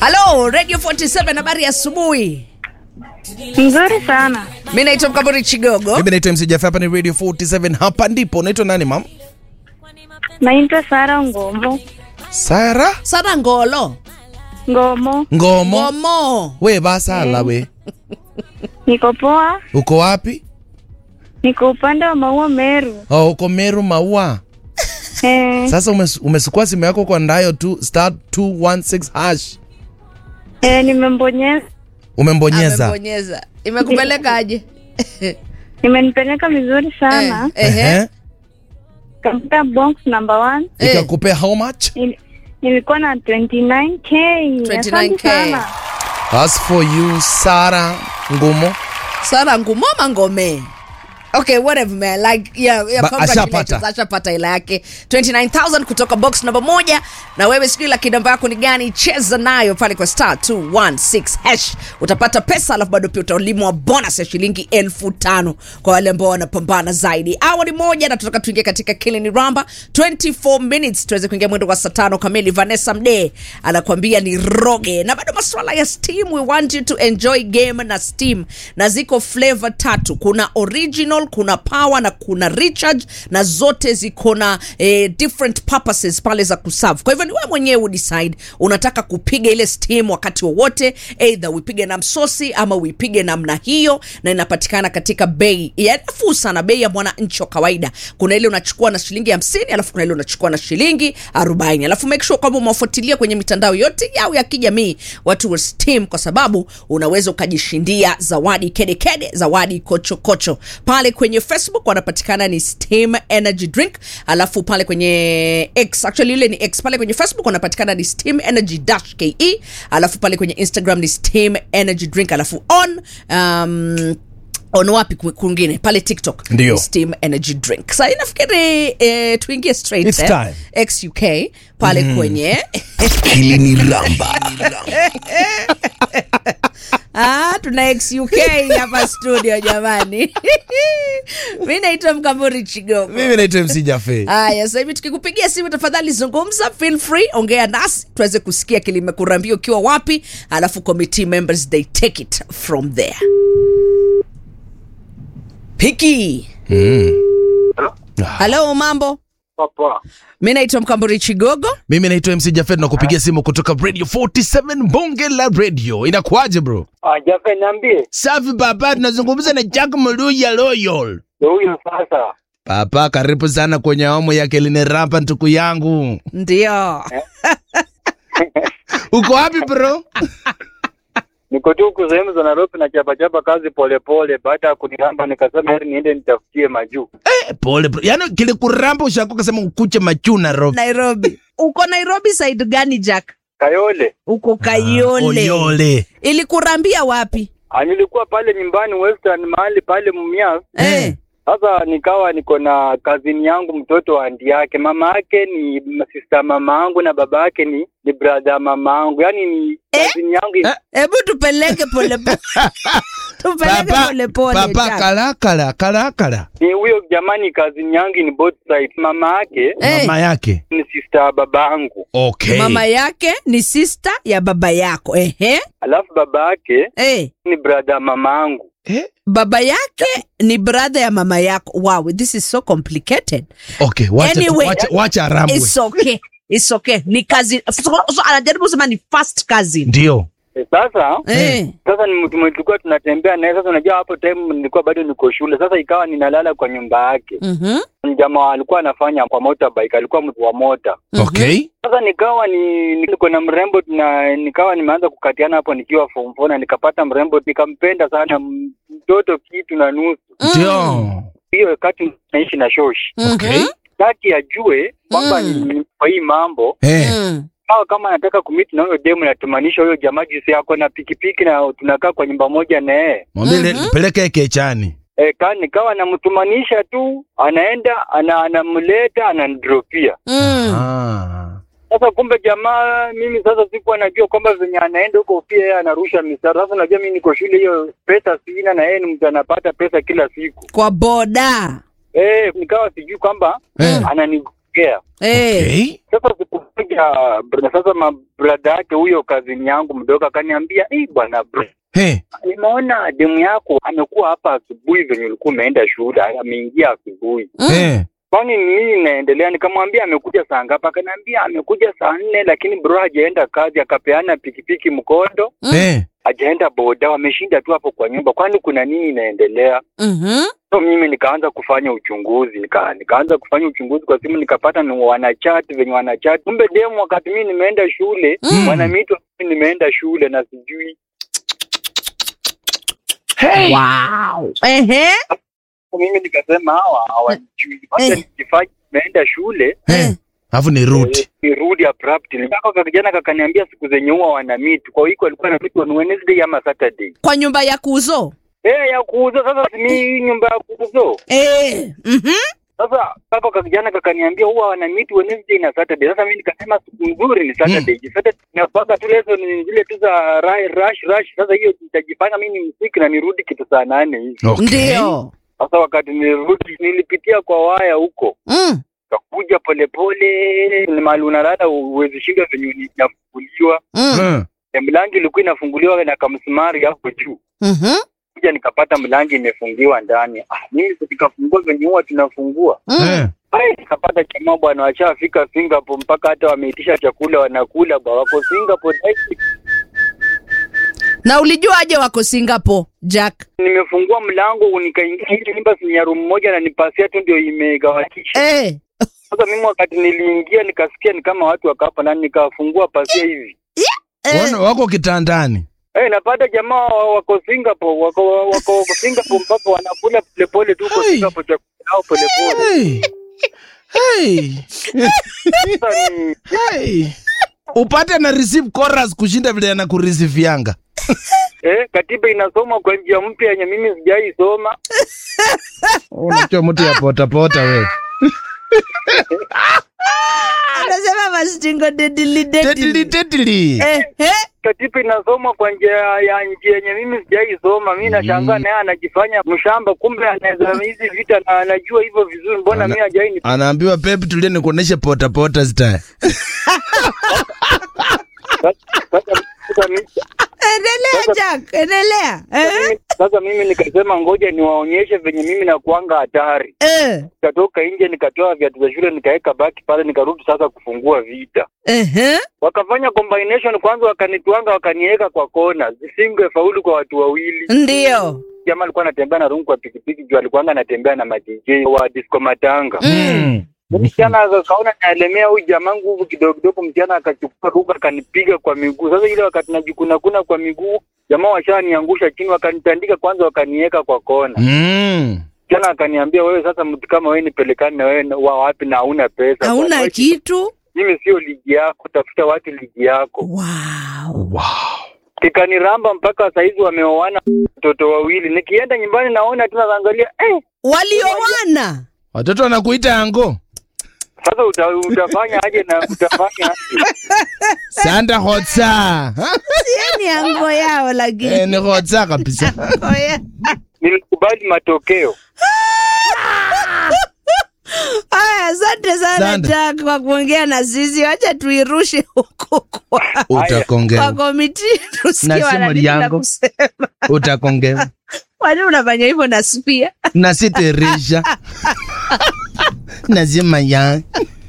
halo radio 47 habari ya asubuhi Mzuri sana. mi naitwa mkaburi chigogo mimi naitwa mc Jaffa, hapa ni radio 47 hapa ndipo unaitwa nani mam Naitwa Sara Ngomo. sara sara ngolo Ngomo. ngomo momo we basala we Niko poa. uko wapi Niko upande wa Maua Meru. oh, uko meru maua Eh, sasa umes, umesukua simu yako kwa ndayo tu star 216 hash eh, nimembonyeza. umembonyeza amebonyeza imekupeleka aje Imenipeleka vizuri sana. Eh, ehe. Ehe. Katika box number one. Eh. ikakupea how much Nil- Nilikuwa na 29k. 29K. Asante sana. as for you sara ngumo sara ngumoma ngome okay whatever man like yeah, yeah Ba- congratulations. ashapata. ashapata ila yake 29000 kutoka box namba moja na wewe sijui laki namba yako ni gani cheza nayo pale kwa star 216 hash utapata pesa alafu bado pia utalimwa bonus ya shilingi elfu tano kwa wale ambao wanapambana zaidi awa ni moja na tutaka tuingia katika kilini ramba 24 minutes tuweze kuingia mwendo wa saa tano kamili vanessa mdee anakuambia ni roge na bado maswala ya steam we want you to enjoy game na steam na ziko flavor tatu kuna original kuna power na kuna recharge na zote ziko na eh, different purposes pale za kuserve kwa hivyo ni wewe mwenyewe udecide unataka kupiga ile steam wakati wowote either uipige na msosi ama uipige namna hiyo na inapatikana katika bei ya nafuu sana bei ya mwananchi wa kawaida kuna ile unachukua na shilingi hamsini alafu kuna ile unachukua na shilingi arobaini alafu make sure kwamba umewafuatilia kwenye mitandao yote yao ya kijamii watu wa steam kwa sababu unaweza ukajishindia zawadi kedekede zawadi kochokocho pale kwenye facebook wanapatikana ni steam energy drink alafu pale kwenye x actually ile ni x pale kwenye facebook wanapatikana ni steam energy dash ke alafu pale kwenye instagram ni steam energy drink alafu on um, on wapi ku- kwingine pale tiktok Ndio. ni steam energy drink sa nafikiri eh, tuingie straight It's eh, time. xuk pale mm. kwenye Kilini Ramba. ah, tuna xuk hapa studio jamani mi naitwa mkamburi chigogo mimi naitwa mc Jaffe. haya sasa hivi tukikupigia simu tafadhali zungumza feel free ongea nasi tuweze kusikia kilimekurambia ukiwa wapi alafu committee members they take it from there piki halo mambo Papa. mi naitwa mkamburi chigogo mimi naitwa mc Jaffe, tunakupigia simu kutoka radio 47 bonge la radio inakuaje bro Ah, Jafe niambie. safi papa tunazungumza na jack mluya loyal Ndio huyo sasa. papa karibu sana kwenye awamu ya kelini rapa ntuku yangu ndio uko wapi bro Niko tu huku sehemu za Nairobi na chapa chapa kazi polepole baada ya kuniramba nikasema heri niende nitafutie majuu. eh, pole bro yani kilikuramba ushako kasema ukuche machuna rob nairobi uko nairobi side gani jack Kayole. uko kayole oyole ilikurambia wapi Ah, nilikuwa pale nyumbani Western mahali pale Mumias. eh. Sasa nikawa niko na kazini yangu mtoto wa andi yake. Mama yake ni sister mama yangu na baba yake ni ni brother mama yangu. Yaani ni kazini yangu Eh? hebu tupeleke polepole tupeleke papa polepole papa Jack. kalakala kalakala ni huyo jamani kazini yangu ni both side. Mama yake Eh. mama yake ni sister ya baba yangu. okay mama yake ni sister ya baba yako ehe Alafu baba yake eh. ni brother mama yangu. eh? baba yake ni brother ya mama yako wow this is so complicated okay wacha, Anyway. wacha, wacha arambwe it's okay it's okay ni kazi so, so, anajaribu kusema ni first cousin ndio E, sasa eh. sasa ni mtu mwenye tulikuwa tunatembea naye. Sasa unajua hapo time nilikuwa bado niko shule, sasa ikawa ninalala kwa nyumba yake. Mhm. Ni Jamaa alikuwa anafanya kwa motorbike, alikuwa mtu wa mota. okay Sasa nikawa ni niko na mrembo na nikawa nimeanza kukatiana hapo nikiwa form four na nikapata mrembo nikampenda sana, m- mtoto kitu na nusu. ndio Hiyo wakati naishi na shoshi, okay taki ajue kwamba Mm. ni kwa hii mambo eh Mm. Sawa, kama anataka kumit na huyo demu natumanisha huyo jamaa jinsi yako na pikipiki na tunakaa kwa nyumba moja na yeye mwambie Mhm. peleke kechani e, ka nikawa namtumanisha tu, anaenda ana, anamleta ananidropia. Mm. ah. Sasa kumbe jamaa, mimi sasa sikuwa najua kwamba venye anaenda huko pia yeye anarusha misara. Sasa najua mimi niko shule, hiyo pesa sina, na yeye ni mtu anapata pesa kila siku kwa boda eh, nikawa sijui kwamba Eh. anani kuongea. Eh. Okay. Sasa siku moja br- sasa mabrada yake huyo kazini yangu mdogo akaniambia, "Eh bwana bro, Hey. nimeona demu yako amekuwa hapa asubuhi venye ulikuwa umeenda shule, ameingia asubuhi. Hey. Kwani ni nini inaendelea? Nikamwambia amekuja saa ngapi? Akaniambia amekuja saa nne, lakini bro hajaenda kazi, akapeana pikipiki mkondo, Hey. hajaenda boda, wameshinda tu hapo kwa nyumba. Kwani kuna nini inaendelea? Mhm. So mimi nikaanza kufanya uchunguzi, nika, nikaanza kufanya uchunguzi kwa simu, nikapata ni wanachati venye wanachati. Kumbe demu wakati mimi nimeenda shule Mm. wanamiitwa mimi nimeenda shule na sijui. Wow. Ehe. Mimi nikasema hawa hawajui, wacha Eh. nijifanye nimeenda shule Hey. Alafu ni root. Eh, nirudi abruptly. Mpaka kijana kakaniambia siku zenye huwa wana meet. Kwa hiyo alikuwa na meet on Wednesday ama Saturday. Kwa nyumba ya kuzo. Eh, ya kuuza sasa si ni nyumba ya kuuza. Eh. Mhm. Sasa mpaka kwa kijana kakaniambia huwa wana meet Wednesday na Saturday. Sasa mimi nikasema siku nzuri ni Saturday. Mm. Saturday napaka tu lezo ni zile tu za ra- rush rush. Sasa hiyo nitajipanga mimi ni msiki na nirudi kitu saa nane hivi. Okay. Ndio. Sasa wakati nilirudi nilipitia kwa waya huko. Mm. Kakuja polepole ni mahali unalala uwezi shika venye inafunguliwa. Mm. Mm. Ya mlango ilikuwa inafunguliwa na kamsumari hapo juu. Mhm. Kuja nikapata mlango imefungiwa ndani. Ah, mimi sikafungua venye huwa tunafungua. Mm. Eh. Ai, nikapata jamaa bwana washafika Singapore mpaka hata wameitisha chakula wanakula ba wako Singapore. Ai, Na ulijuaje wako Singapore, Jack? Nimefungua mlango nikaingia ile nyumba si ya room moja na nipasia tu ndio imegawanisha. Eh. Sasa mimi wakati niliingia nikasikia ni kama watu wakapa na nikafungua pasia hivi. Eh. Wana- Wako kitandani. Eh, napata jamaa wa- wako Singapore, wako wako Singapore mpaka wanakula polepole tu huko Hey. Singapore chakula yao polepole. Hey. Hey. Sasa ni Hey. Upate na receive chorus kushinda vile anakurisifianga. eh, katiba inasoma kwa njia mpya yenye mimi sijaisoma. Unajua mtu ya pota pota wewe. Anasema mastingo dedili Tetili dedili. tetili. Eh. Eh. Katiba inasoma kwa njia ya njia yenye mimi sijaisoma. Mimi nashangaa naye anajifanya mshamba, kumbe anaweza hizi vita na anajua hivyo vizuri. Mbona Ana- mimi hajaini? Anaambiwa Pep tulie nikuoneshe pota pota style. Sasa sasa mimi Endelea Sasa- Jack, endelea. sasa Eh. mimi- sasa mimi nikasema ngoja niwaonyeshe venye mimi nakuanga hatari. Eh. Nikatoka nje nikatoa viatu vya shule nikaweka baki pale, nikarudi sasa kufungua vita. Eh. Wakafanya combination kwanza, wakanitwanga wakaniweka kwa kona, zisingefaulu kwa watu wawili. Ndio. Jamaa alikuwa anatembea na rungu kwa pikipiki juu alikuwa anatembea na madj wa disco matanga. Mm. Msichana akaona naelemea huyu jamaa nguvu kidogo kidogo, msichana akachukua ruga akanipiga kwa miguu. Sasa ile wakati najikuna kuna kwa miguu, jamaa washaniangusha chini, wakanitandika kwanza, wakaniweka kwa kona. Mm. Msichana akaniambia, wewe sasa, mtu kama wewe nipelekane na wewe na- wa wapi na hauna pesa? Hauna Bwana, wewe- kitu. Mimi sio ligi yako, tafuta watu ligi yako. Wow. Wow. Kikaniramba mpaka saizi wameoana watoto wawili. Nikienda nyumbani naona tu naangalia, eh, Waliowana. Watoto wanakuita ango. sasa uta, utafanya aje na utafanya aje? Sanda hotsa. Ha? Ni ango yao lakini. Eh, ni hotsa kabisa. Ango ya- Nilikubali matokeo. Aya, asante sana Asante. Jack kwa kuongea na sisi. Wacha tuirushe huko kwa, kwa Utakongewa. komiti tusikie Na simu wana nini la yangu. kusema. Utakongewa. Kwani unafanya hivyo na Spia? Nasiterisha. Nasema ya.